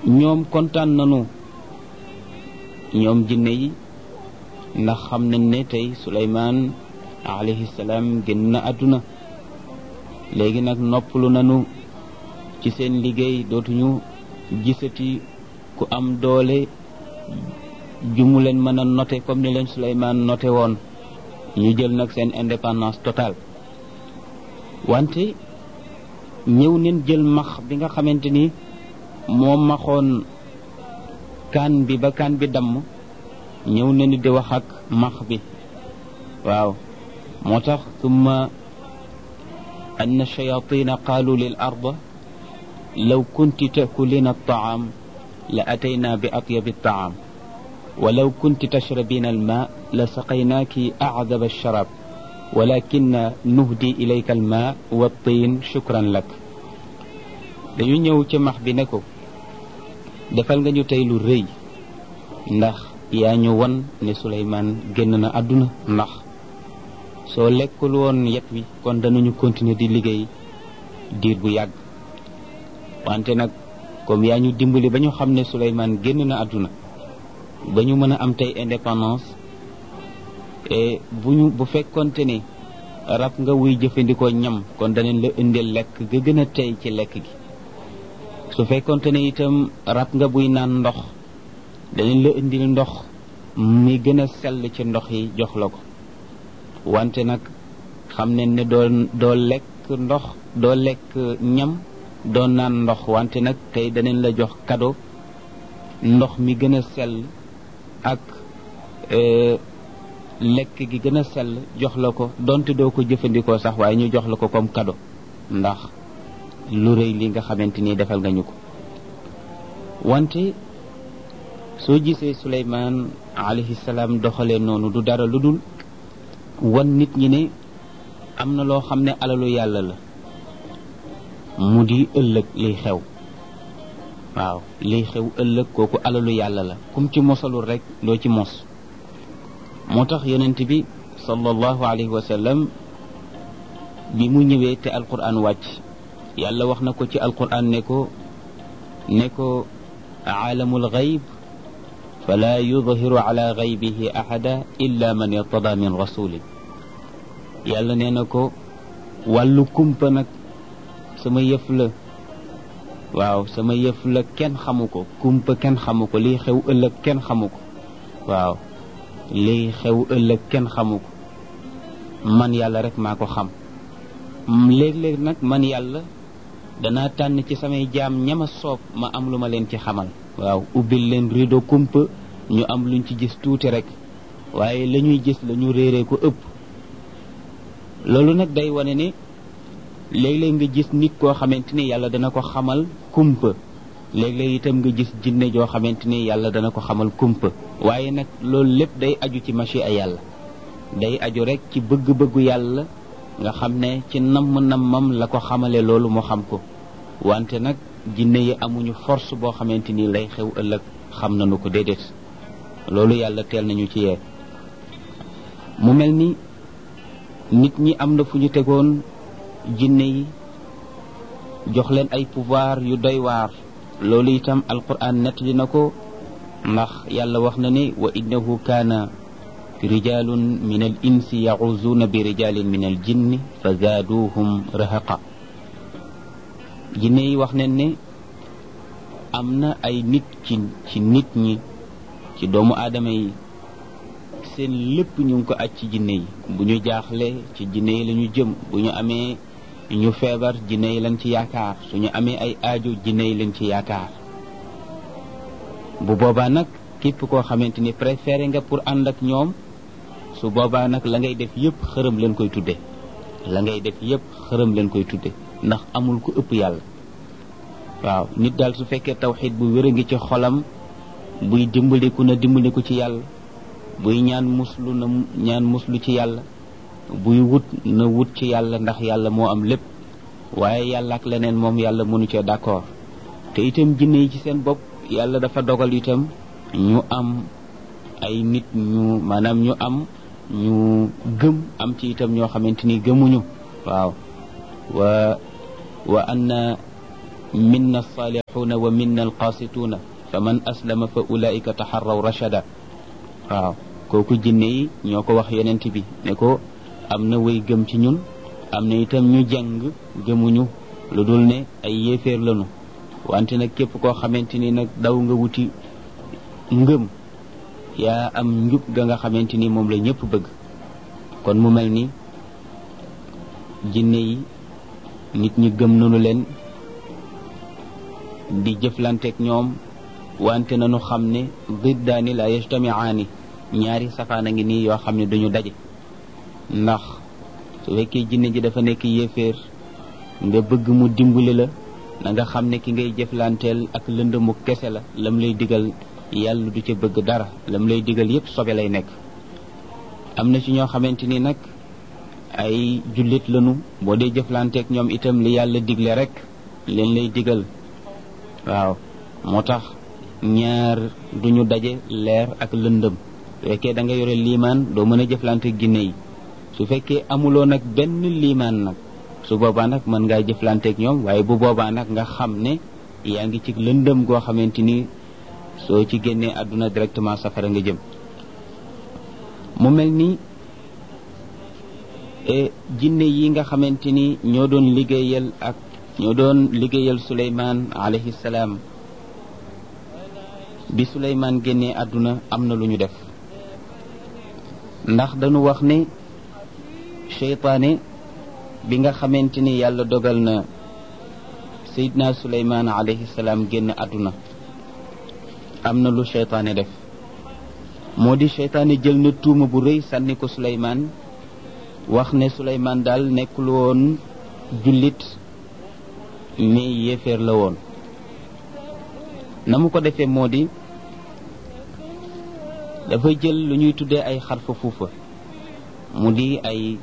ñoom kontaan nañu ñoom jinne yi ndax xam nañ ne tey suleymaan alayhi salaam génn na àdduna léegi nag noppalu nañu ci seen liggéey dootuñu gisati ku am doole jumu leen mën a noté comme ni leen suleymaan noté woon ñu jël nag seen indépendance totale wante ñëw neen jël max bi nga xamante ni moo maxoon kaan bi ba kaan bi damm ñëw neen di wax ak max bi waaw moo tax summa ann shayatina qaalu lil arda law kunti takulina altaam la atayna bi atyabi altaam ولو كنت تشربين الماء لسقيناك أعذب الشراب ولكن نهدي إليك الماء والطين شكرا لك dañu ñëw ci max bi ne ko defal nga ñu tey lu rëy ndax yaa ñu won ne Suleymaan génn na àdduna ndax soo lekkul woon yet wi kon danañu continuer di liggéey diir bu yàgg wante nag comme yaa ñu dimbali ba ñu xam ne Suleymaan génn na àdduna ba ñu mën a am tey indépendance et bu ñu bu fekkonte ni rab nga wuy jëfandikoo ñam kon danañ la indil lekk ga gën a tey ci lekk gi su fekkonte ne itam rab nga buy naan ndox danañ la indil ndox mi gën a sell ci ndox yi jox la ko wante nag xam ne ne doo doo lekk ndox doo lekk ñam doo naan ndox wante nag tey danañ la jox cadeau ndox mi gën a sell ak lekk gi gën a sell jox la ko donte doo ko jëfandikoo sax waaye ñu jox la ko comme cadeau ndax lu rëy li nga xamante ni defal nga ñu ko wante soo gisee Suleymaan alayhi salaam doxalee noonu du dara lu dul wan nit ñi ne am na loo xam ne alalu yàlla la mu di ëllëg liy xew waaw liy xew ëllëg kooku alalu yàlla la kum ci mosalul rek doo ci mos moo tax yonent bi sallallahu alayhi wa sallam bi mu ñëwee te alquran wàcc yàlla wax na ko ci alquran ne ko ne ko aalamul gayb fala yudhiru ala gaybihi ahada illa man irtada min rasulin yàlla nee na ko wàllu kumpa nag sama yëf la waaw sama yëf la kenn xamu ko kumpa kenn xamu ko lii xew ëllëg kenn xamu ko waaw lii xew ëllëg kenn xamu ko man yàlla rek maa ko xam léeg-léeg nag man yàlla danaa tànn ci samay jaam ñama soob ma am lu ma leen ci xamal waaw ubbil leen rido kumpa ñu am luñ ci gis tuuti rek waaye la ñuy gis la ñu réeree ko ëpp loolu nag day wane ne léeg-léeg nga gis nit koo xamante ni yàlla dana ko xamal kumpa léeg-léeg itam nga gis jinne joo xamante ni yàlla dana ko xamal kumpa waaye nag loolu lépp day aju ci machi a yàlla day aju rek ci bëgg-bëggu yàlla nga xam ne ci namm-nammam la ko xamale loolu mu xam ko wante nag jinne yi amuñu force boo xamante ni lay xew ëllëg xam nañu ko déedéet loolu yàlla teel nañu ci yee mu mel ni nit ñi am na fu ñu tegoon jinne yi jox leen ay pouvoir yu doy waar loolu itam alquran nettali na ko ndax yàlla wax na ne wa innahu kaana rijalun min al insi yaxuzuuna bi rijalin min al jinni fa zaaduhum rahaqa jinne yi wax nañ ne am na ay nit ci ci nit ñi ci doomu aadama yi seen lépp ñu ngi ko aj ci jinne yi bu ñu jaaxle ci jinne yi la ñu jëm bu ñu amee ñu feebar jinne yi lañ ci yaakaar suñu amee ay aajo jinne yi lañ ci yaakaar bu boobaa nag képp koo xamante ni préféré nga pour ànd ak ñoom su boobaa nag la ngay def yépp xërëm leen koy tudde la ngay def yépp xërëm leen koy tudde ndax amul ku ëpp yàlla waaw nit daal su fekkee tawxid bu wér a ngi ci xolam buy dimbaliku na dimbaliku ci yàlla buy ñaan muslu na ñaan muslu ci yàlla buy wut na wut ci yàlla ndax yàlla moo am lépp waaye yàlla ak leneen moom yàlla mënu cee d'accord te itam jinne yi ci seen bopp yàlla dafa dogal itam ñu am ay nit ñu maanaam ñu am ñu gëm am ci itam ñoo xamante ni gëmuñu waaw wa wa anna minna alsaalixuuna wa minna alqaasituuna fa man aslama fa ulaika taxarraw rachada waaw kooku jinne yi ñoo ko wax yonent bi ne ko am na way gëm ci ñun am na itam ñu jàng gëmuñu lu dul ne ay yéeféer lañu wante nag képp koo xamante ni nag daw nga wuti ngëm yaa am njub ga nga xamante ni moom la ñëpp bëgg kon mu mel ni jinne yi nit ñi gëm nañu leen di jëflanteeg ñoom wante nañu xam ne diddaani la yajtamiaani ñaari safaan a ngi nii yoo xam ne duñu daje ndax su fekkee jinne ji dafa nekk yéeféer nga bëgg mu dimbali la na nga xam ne ki ngay jëflanteel ak lëndëmu kese la lam lay digal yàlla du ca bëgg dara lam lay digal yépp sobe lay nekk am na ci ñoo xamante ni nag ay jullit lañu boo dee jëflanteeg ñoom itam li yàlla digle rek leen lay digal waaw moo tax ñaar duñu daje leer ak lëndëm su fekkee da nga yore liimaan doo mën a jëflante ginne yi su fekkee amuloo nag benn liimaan nag su boobaa nag mën ngaa jëflanteeg ñoom waaye bu boobaa nag nga xam ne yaa ngi ci lëndëm goo xamante ni soo ci génnee àdduna directement safara nga jëm mu mel ni jinne yi nga xamante ni ñoo doon liggéeyal ak ñoo doon liggéeyal suleymaan alayhi salaam bi suleymaan génnee àdduna am na lu ñu def ndax dañu wax ne seytaane bi nga xamante ni yàlla dogal na sayidna suleymaan alayhi salaam génn àdduna am na lu seytaane def moo di seytaane jël na tuuma bu rëy sànni ko suleymaan wax ne suleymaan daal nekkul woon jullit mais yéeféer la woon na mu ko defee moo di dafa jël lu ñuy tuddee ay xarfa fuufa mu di ay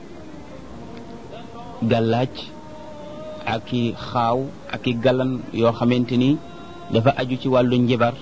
gàllaaj ak i xaaw ak i galan yoo xamante ni dafa aju ci wàllu njibar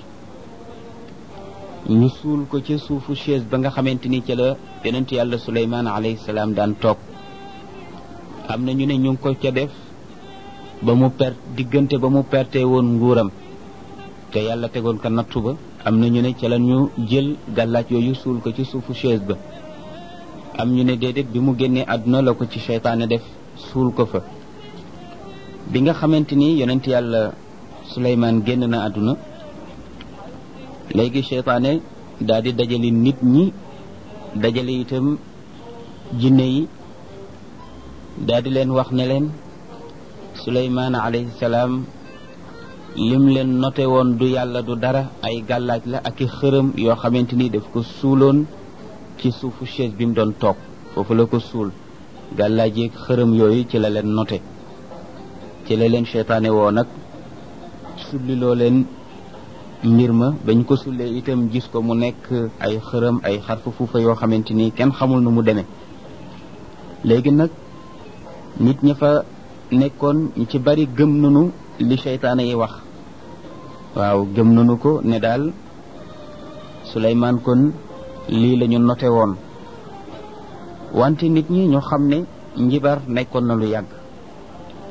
ñu suul ko ca suufu chaise ba nga xamante ni ca la yonent yàlla suleymaan alayhi salaam daan toog am na ñu ne ñu ngi ko ca def ba mu per diggante ba mu perte woon nguuram te yàlla tegoon ko nattu ba am na ñu ne ca la ñu jël gàllaaj yooyu suul ko ci suufu chaise ba am ñu ne déedéet bi mu génnee àdduna la ko ci seytaane def suul ko fa bi nga xamante ni yonent yàlla suleymaan génn na àdduna léegi seytaane daal di dajale nit ñi dajale itam jinne yi daal di leen wax ne leen suleymaan alayhi salaam lim leen noté woon du yàlla du dara ay gàllaaj la ak i xërëm yoo xamante ni daf ko suuloon ci suufu chaise bi mu doon toog foofu la ko suul gàllaaj yeeg xërëm yooyu ci la leen noté ci la leen seytaane woo nag sulliloo leen mbir ma bañ ko sullee itam gis ko mu nekk ay xërëm ay xarfu fuufa yoo xamante ni kenn xamul nu mu demee léegi nag nit ña fa nekkoon ñu ci bari gëm nanu li seytaane yi wax waaw gëm nanu ko ne daal Suleymaan kon lii la ñu noté woon wante nit ñi ñu xam ne njibar nekkoon na lu yàgg